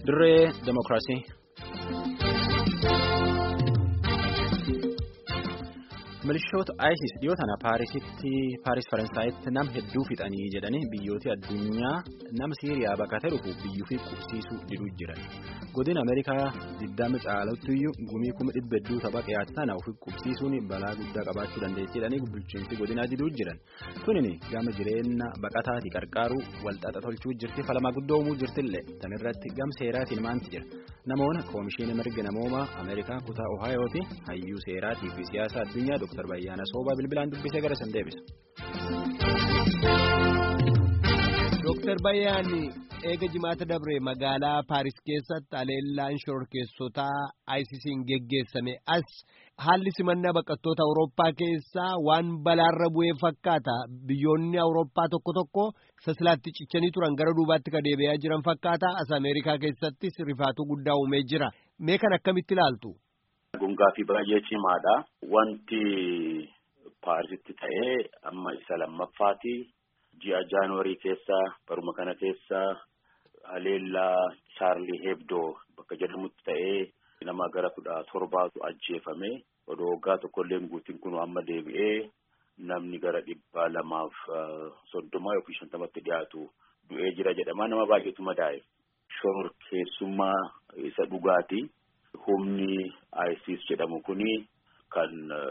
dirree demokiraasii. milishoota isis dhiyoo tana paarisitti paaris faransaayitti nama hedduu fixanii jedhanii biyyooti addunyaa nama siiriyaa baqatee dhufu biyyuu fi qubsiisuu diduu jiran godina ameerikaa digdama caaluttiyyuu gumii kuma dhibba hedduu tapha dhiyaate sana ofi qubsiisuun balaa guddaa qabaachuu dandeettii jedhanii bulchiinsi godinaa diduu jiran kunini gama jireenya baqataati qarqaaruu walxaxa tolchuu jirti falamaa guddoo uumuu jirtillee tanirratti gam seeraatiin maanti jira namoonni koomishinii mirga namoomaa ameerikaa kutaa ohaayooti hayyuu seeraatii fi siyaasa addunyaa Dr. Bayyaana Soobaa bilbilaan dubbisee gara san deebisa. Dr. Bayyaan eega jimaata dabre magaalaa Paaris keessatti aleellaan shororkeessotaa ISIS'n geggeessame as haalli simannaa baqattoota Awurooppaa keessaa waan balaarra bu'ee fakkaata. Biyyoonni Awurooppaa tokko tokko sasilaatti cichanii turan gara duubaatti ka deebi'aa jiran fakkaata. As Ameerikaa keessattis rifaatuu guddaa uumee jira. Mee kan akkamitti ilaaltu? Gungaa fi baay'ee cimaadha. Wanti Paarisitti ta'ee amma isa lammaffaati. Ji'a Jaanuwarii keessa baruma kana keessa haleellaa Chaarlii Hebdoo bakka jedhamutti ta'ee nama gara kudha torbaatu ajjeefame. Odoo waggaa tokkollee guutiin kun amma deebi'ee namni gara dhibba lamaaf soddoma yookiin shantamatti dhiyaatu du'ee jira jedhama. Nama baay'eetu madaa'e. Shororkeessummaa isa dhugaati. Humni ISIS jedhamu kuni kan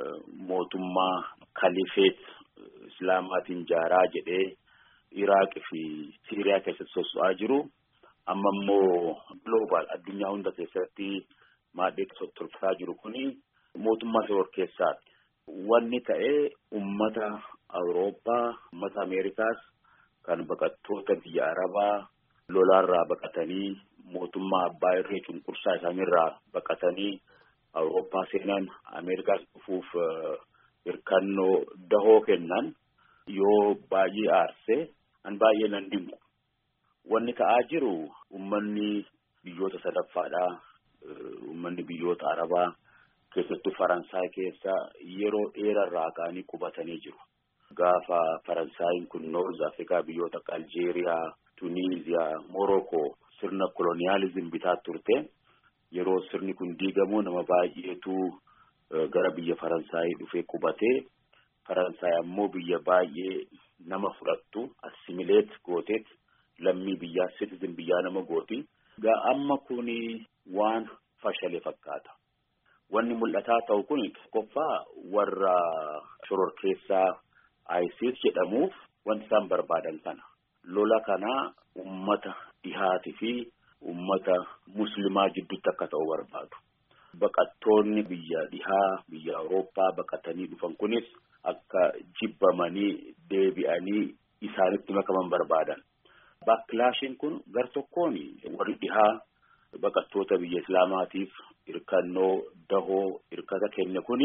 mootummaa kalifeet islaamaatiin jaaraa jedhee Iraaq fi Siiriyaa keessatti sosso'aa jiru. Amma immoo global addunyaa hunda keessatti maadhee tolfataa jiru kuni mootummaa shororkeessaati. Wanni ta'ee ummata Awurooppaa, ummata Ameerikaas kan baqattoota biyya Arabaa lolaarraa baqatanii mootummaa abbaa irree cunqursaa isaaniirraa baqatanii Awurooppaa seenan Ameerikaas dhufuuf hirkannoo dahoo kennan yoo baay'ee aarsee an baay'ee nan dinqu. Wanni ta'aa jiru uummanni biyyoota sadaffaadhaa uummanni biyyoota Arabaa keessattuu Faransaay keessa yeroo dheerarraa ka'anii qubatanii jiru. Gaafa Faransaayiin kun Noorz Afrikaa biyyoota akka Aljeeriyaa, Tuniiziyaa, Morokoo sirna koloniyaalizim bitaa turte yeroo sirni kun diigamu nama baay'eetu gara biyya Faransaayii dhufee qubatee Faransaay ammoo biyya baay'ee nama fudhattu assimileet gooteet lammii biyyaa citizen biyyaa nama gooti. Gaa amma kuni waan fashale fakkaata. Wanni mul'ataa ta'u kun tokkoffaa warra shororkeessaa ISIS jedhamuuf wanti isaan barbaadan kana. Lola kana ummata dhihaatii fi ummata muslimaa jidduutti akka ta'u barbaadu. Baqattoonni biyya dhihaa biyya Awurooppaa baqatanii dhufan kunis akka jibbamanii deebi'anii isaanitti makaman barbaadan. Baakilaashiin kun gar tokkoon warri dhihaa baqattoota biyya Islaamaatiif hirkannoo dahoo hirkata kenne kuni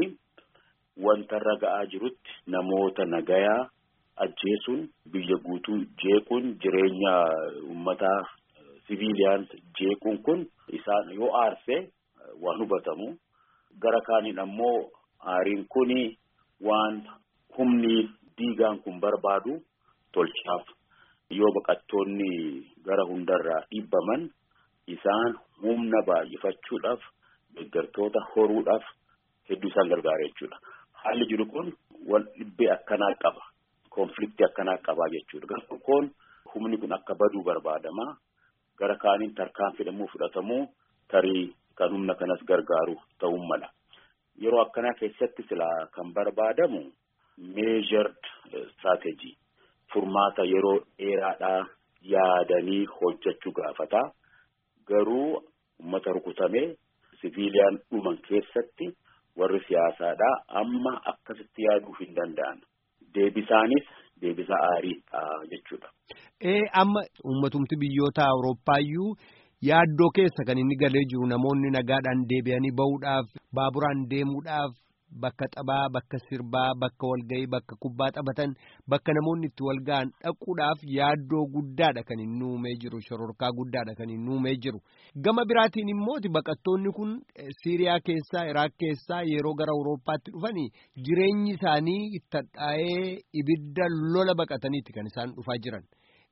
wanta irra ga'aa jirutti namoota nagayaa ajjeesuun biyya guutuu jeequun jireenya uummataa siviiliyaans jeequun kun isaan yoo aarsee waan hubatamu gara kaaniin ammoo aariin kuni waan humni diigaan kun barbaadu tolchaaf yoo baqattoonni gara hundarraa dhibbaman isaan humna baay'ifachuudhaaf deeggartoota horuudhaaf hedduu isaan gargaara jechuudha. Haalli jiru kun wal dhibbee akkanaa qaba. Konfliktii akkanaa qabaa jechuudha. Gara tokkoon humni kun akka baduu barbaadama. Gara kaaniin tarkaan fidhamuu fudhatamuu tarii kan humna kanas gargaaru ta'uu mala. Yeroo akkanaa keessatti silaa kan barbaadamu meejered strategy furmaata yeroo dheeraadhaa yaadanii hojjechuu gaafata. Garuu uummata rukutamee siviiliyaan dhuman keessatti warri siyaasaadhaa amma akkasitti yaaduu hin danda'an. Deebisaanis deebisa aariidha jechuudha. Ee amma uummatumti biyyoota Awurooppaayyuu yaaddoo keessa kan inni galee jiru namoonni nagaadhaan deebi'anii bahuudhaaf baaburaan deemuudhaaf bakka taphaa bakka sirbaa bakka walgahii bakka kubbaa taphatan bakka namoonni itti walga'an dhaquudhaaf yaaddoo guddaadha kan inni uumee jiru shororkaa guddaadha kan inni uumee jiru gama biraatiin immooti baqattoonni kun siiriyaa keessaa iraaq keessaa yeroo gara awurooppaatti dhufanii jireenyi isaanii itti hadhaa'ee ibidda lola baqataniitti kan isaan dhufaa jiran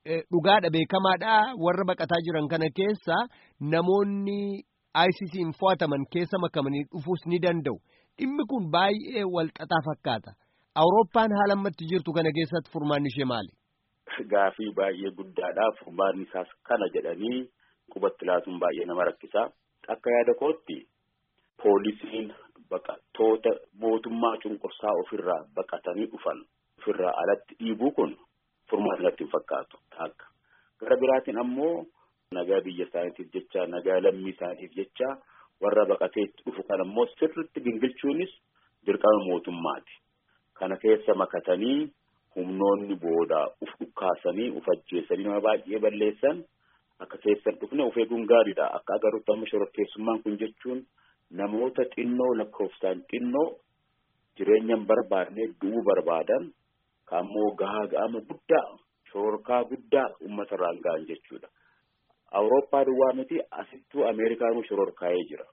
dhugaadha beekamaadha warra baqataa jiran kana keessa namoonni ICC'n fo'ataman keessa makamanii dhufuus ni danda'u. Dhimmi kun baay'ee walxaxaa fakkaata. Awurooppaan haala ammatti jirtu kana keessatti furmaanni ishee maali? Gaafii baay'ee guddaadha. Furmaanni isaas kana jedhanii qubatti laatuun baay'ee nama rakkisa. Akka yaada kootti poolisiin baqattoota mootummaa cunqursaa ofirraa baqatanii dhufan ofirraa alatti dhiibuu kun furmaata irratti hin fakkaatu. Akka gara biraatiin ammoo nagaa biyya isaaniitiif jecha nagaa lammii isaaniitiif jecha warra baqatee dhufu kan ammoo sirritti gingilchuunis dirqama mootummaati. Kana keessa makatanii humnoonni booda uf dhukkaasanii uf ajjeesanii nama baay'ee balleessan akka keessan dhufne of eeguun gaariidha. Akka agarruutti amma shororkeessummaan kun jechuun namoota xinnoo lakkoofsaan xinnoo jireenya hin barbaadne du'uu barbaadan kaammoo gahaa ga'ama guddaa shororkaa guddaa uummata irraan ga'an jechuudha. Awurooppaa duwwaa miti asittuu Ameerikaanuu shororkaa'ee jira.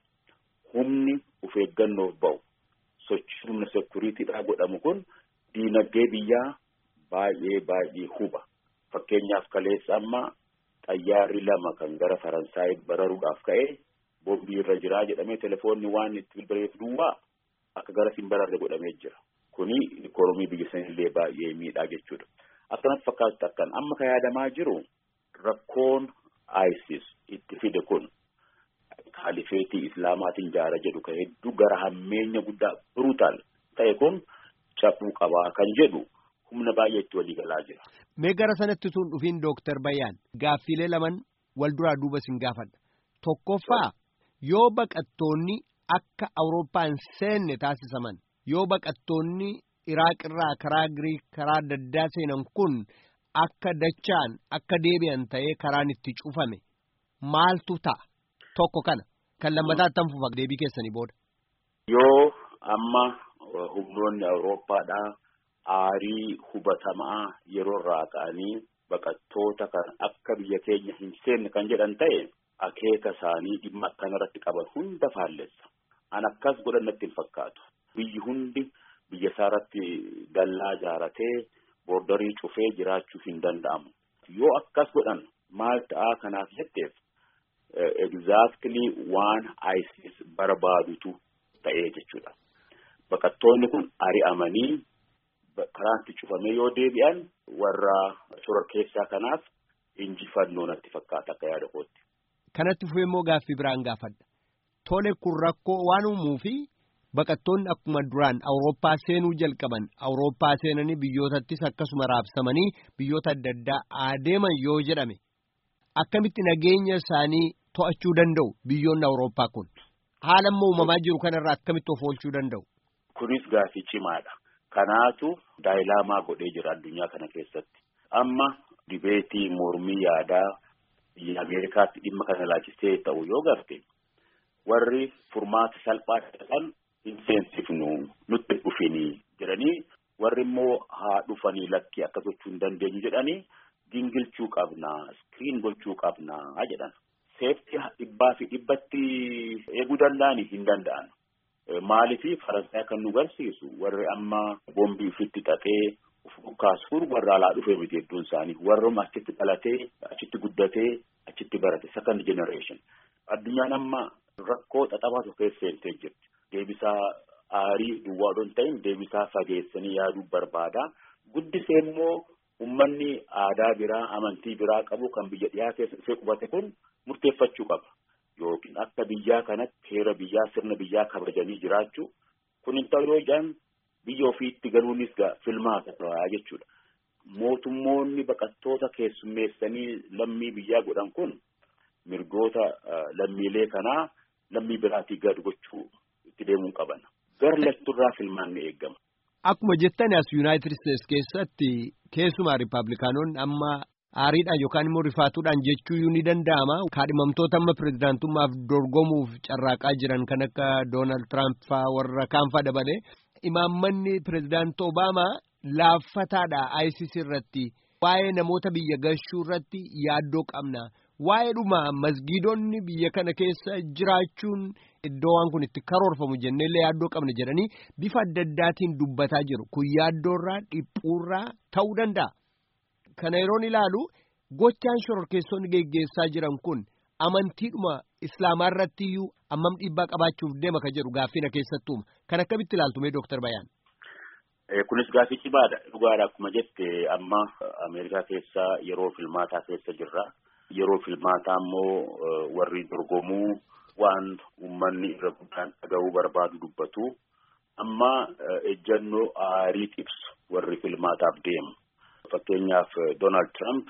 Humni of eeggannoof ba'u sochii humna sekuriitiidhaa godhamu kun diinagdee biyyaa baay'ee baay'ee huba. Fakkeenyaaf kaleessa amma xayyaarri lama kan gara Faransaayii bararuudhaaf ka'e boombii irra jiraa jedhamee telefoonni waan itti bilbileef duwwaa akka gara siin bararre godhamee jira. Kuni ikoonomii biyya sanillee baay'ee miidhaa jechuudha. Akkanatti fakkaatu akkan amma kan yaadamaa jiru rakkoon ISIS itti fide kun kaalifeetii islaamaatiin jaara jedhu kan hedduu gara hammeenya guddaa brutal ta'e kun cabuu qabaa kan jedhu humna baay'eetti walii galaa jira. Mee gara sanatti tun dhufiin Dooktar Bayyaan gaaffiilee laman wal duraa duuba sin gaafadha. Tokkoffaa yoo baqattoonni akka Awurooppaan seenne taasisaman yoo baqattoonni Iraaq irraa karaa Giriik karaa adda addaa seenan kun akka dachaan akka deebi'an ta'ee karaan itti cufame maaltu ta'a tokko kana kan lammataa attam fufa deebii keessanii booda. Yoo amma humnoonni Awurooppaadhaa aarii hubatamaa yeroo irraa ka'anii baqattoota kan akka biyya keenya hin seenne kan jedhan ta'e akeeka isaanii dhimma akkanarratti qaban hunda faallessa. An akkas godhan natti hin fakkaatu. Biyyi hundi biyya isaarratti dallaa ijaaratee boordarii cufee jiraachuu hin danda'amu. Yoo akkas godhan maal ta'aa kanaaf jetteef exactly waan ISIS barbaadutu ta'ee jechuudha. Baqattoonni kun ari'amanii karaatti cufamee yoo deebi'an warra shororkeessaa kanaaf injifannoo natti fakkaata akka yaada kootti. Kanatti fufee immoo gaaffii biraan gaafadha. Tole kun rakkoo waan uumuu fi baqattoonni akkuma duraan Awurooppaa seenuu jalqaban Awurooppaa seenanii biyyootattis akkasuma raabsamanii biyyoota adda addaa adeeman yoo jedhame akkamitti nageenya isaanii to'achuu danda'u biyyoonni Awurooppaa kun haala amma uumamaa jiru kanarraa akkamitti of oolchuu danda'u. Kunis gaaffii cimaadha. Kanaatu daayilaamaa godhee jira addunyaa kana keessatti. Amma dibeetii mormii yaadaa biyya Ameerikaatti dhimma kana laachisee ta'u yoo garte warri furmaata salphaa ta'an hin seensifnu nutti dhufinii jedhanii warri immoo haa dhufanii lakkii akka gochuu hin dandeenyu jedhanii gingilchuu qabnaa iskiriin gochuu qabnaa jedhan. Seeftii dhibbaa fi dhibbatti eeguu danda'anii hin danda'an. Maaliif Faransaay kan nu garsiisu warri amma boombii ofitti xaxee of dhukkaasuun warra alaa dhufee miti hedduun isaanii warruma achitti dhalatee achitti guddatee achitti barate second generation. Addunyaan amma rakkoo xaxamaa tokko keessa seentee jirti. Deebisaa aarii duwwaa odoo hin ta'in deebisaa fageessanii yaaduu barbaada. Guddisee immoo uummanni aadaa biraa amantii biraa qabu kan biyya dhiyaa keessa dhufee qubate kun murteeffachuu qaba. Yookiin akka biyyaa kanatti heera biyyaa sirna biyyaa kabajanii jiraachuu kun hin ta'u yoo jedhan biyya ofiitti galuunis filmaata ta'aa jechuudha. Mootummoonni baqattoota keessummeessanii lammii biyyaa godhan kun mirgoota lammiilee kanaa lammii biraatii gad gochuu itti deemuun qaban. Gar lachurraa filmaanni eegama. Akkuma jettan as Yuunaayitid Isteetsi keessatti keessumaa Rippaabilikaanonni amma aariidhaan yookaan immoo rifaatuudhaan jechuu ni danda'ama. Kaadhimamtoota amma pirezidaantummaaf dorgomuuf carraaqaa jiran kan akka Doonaald Tiraamp faa warra kaanfaa dabalee imaammanni pirezidaantii Obaamaa laaffataadha ISIS irratti waa'ee namoota biyya gashuu irratti yaaddoo qabna. Waa'ee dhuma masgiidonni biyya kana keessa jiraachuun iddoo waan kun itti karoorfamu jenneellee yaaddoo qabna jedhanii bifa adda addaatiin dubbataa jiru. Kun yaaddoorraa dhiphuurraa ta'uu danda'a. Kana yeroon ilaalu Gochaan shororkeessonni geggeessaa jiran kun amantiidhuma islaamaa irratti iyyuu ammam dhiibbaa qabaachuuf deema ka jedhu gaaffina keessattuuma kan akkamitti ilaaltume Dooktar Bayaan. Kunis gaaffii cimaadha. Dhugaadha akkuma jette amma Ameerikaa keessa yeroo filmaataa keessa jirra. Yeroo filmaataa immoo warri dorgomuu waan uummanni irra guddaan dhaga'uu barbaadu dubbatu. Amma ejjannoo aarii ibsu warri filmaataaf deemu. Fakkeenyaaf Donald Trump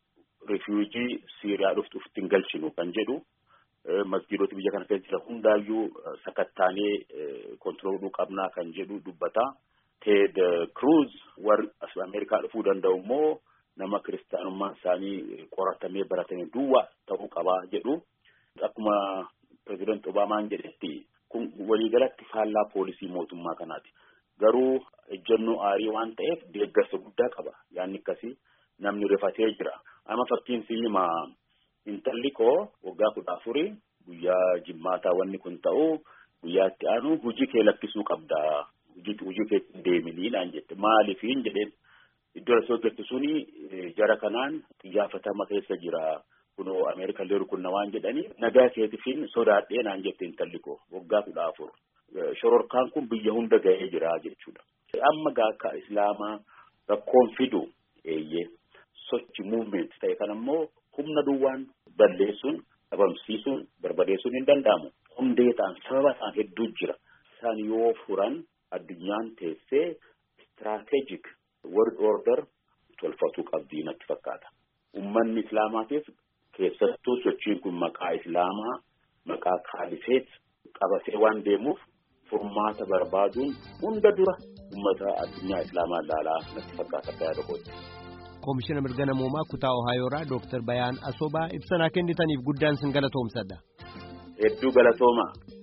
rifuujii Siiriyaa dhuftu ofitti hin galchinu kan jedhu masgiidota biyya kana keessa jiran hundaayyuu sakattaanee kontirooluu qabnaa kan jedhu dubbata. Ted Cruz warri as Ameerikaa dhufuu danda'u immoo nama kiristaanummaan isaanii qoratamee baratamee duwwaa ta'uu qabaa jedhu. Akkuma pirezidaanti Obaamaan jedhetti kun waliigalatti faallaa poolisii mootummaa kanaati. Garuu ejjennoo aarii waan ta'eef deeggarsa guddaa qaba. Yaanni akkasii namni rifatee jira. Amma fakkiin siima intalli koo waggaa kudha afurii guyyaa jimmaataa wanni kun ta'u guyyaa itti aanu hojii kee lakkisuu qabda. hojii keetti deeminii naan jette maaliifiin jedheen iddoo lasoo jettu suni jara kanaan xiyyaafatamaa keessa jira kunoo ameerikaa leeru kunna waan jedhanii nagaa keetifiin sodaadhee naan jette intalli koo waggaa kudha afur shororkaan kun biyya hunda ga'ee jira jechuudha. Amma gaakka islaamaa rakkoon fidu eeyyee sochi muuvment ta'e kan ammoo humna duwwaan balleessuun dhabamsiisuun barbadeessuun hin danda'amu. Hundee ta'an sababa ta'an hedduu jira. Isaan yoo furan addunyaan teessee istiraatejik world order tolfatuu qabdii natti fakkaata. Uummanni islaamaatiif keessattuu sochiin kun maqaa islaamaa maqaa kaalifeet qabatee waan deemuuf furmaata barbaaduun hunda dura uummata addunyaa islaamaa ilaalaa natti fakkaata akka yaada kooti. Koomishina mirga namoomaa kutaa Ohaayoorraa Dooktar Bayaan Asobaa ibsanaa kennitaniif guddaan sin galatoomsadha. Hedduu galatoomaa.